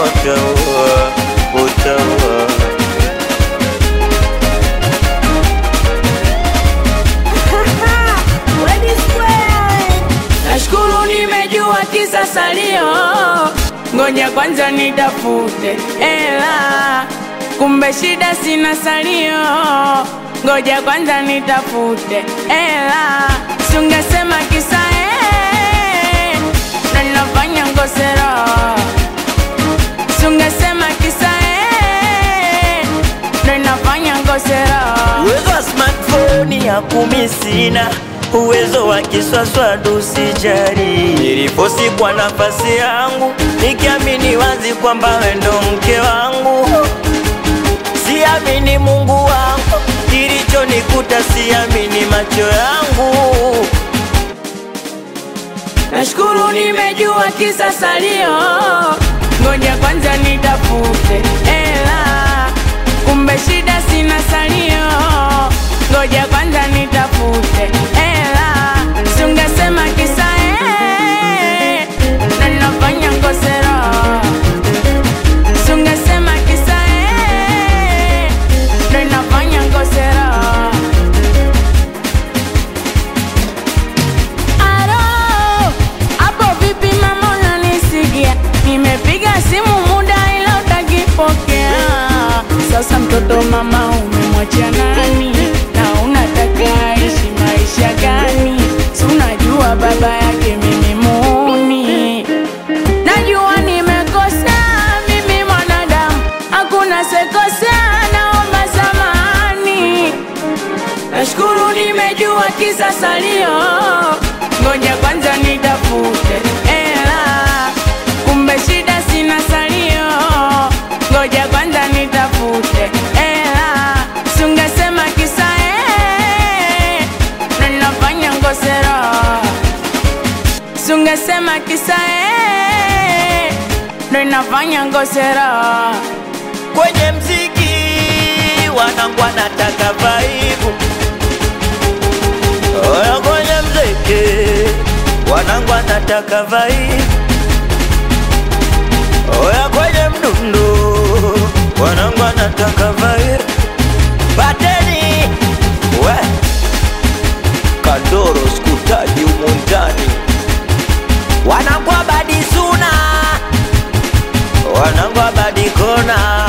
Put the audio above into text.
utaua, utaua. Nashukuru nimejua kisa salio, ngoja kwanza nitafute ela, kumbe shida sina salio, ngoja kwanza nitafute ela, sungesema kisa eh, na ninafanya ngosero, sungesema kisa eh, na ninafanya ngosero. Uwezo wa smartphone ya kumi sina, uwezo wa kiswaswadu sijari. Nilifosi kwa nafasi yangu, nikiamini wazi kwamba wewe ndo mke wangu. Siamini Mungu wangu, kilichonikuta siamini macho yangu. Nashukuru nimejua kisa salio, ngoja kwanza nitafute ela, kumbe shida sina salio, ngoja kwanza nitafute ela, sungesema kisa eh, na ninafanya ngosero, sungesema kisa eh, na ninafanya ngosero. Alo, hapo vipi mama unanisikia? Nimepiga simu muda ila utakipokea. Sasa mtoto mama umemwachia nani? Na unataka aishi maisha gani? Si unajua baba yake mimi muuni. Najua nimekosa mimi mwanadamu, hakuna sekosea, naomba samahani. Nashukuru nimejua kisa salio, ngoja kwanza nitafute ela, kumbe shida sina salio, ngoja kwanza nitafute ela, sungesema kisa eh, na ninafanya ngosero, sungesema kisa eh, na ninafanya ngosero. Kwenye mziki wanangu wanataka vaibu, oya kwenye mziki wanangu wanataka vaibu, oya kwenye mdundo wanangu wanataka vaibu. Pateni we Kandoro skutaji umundani wanangu abadi suna wanangu abadi kona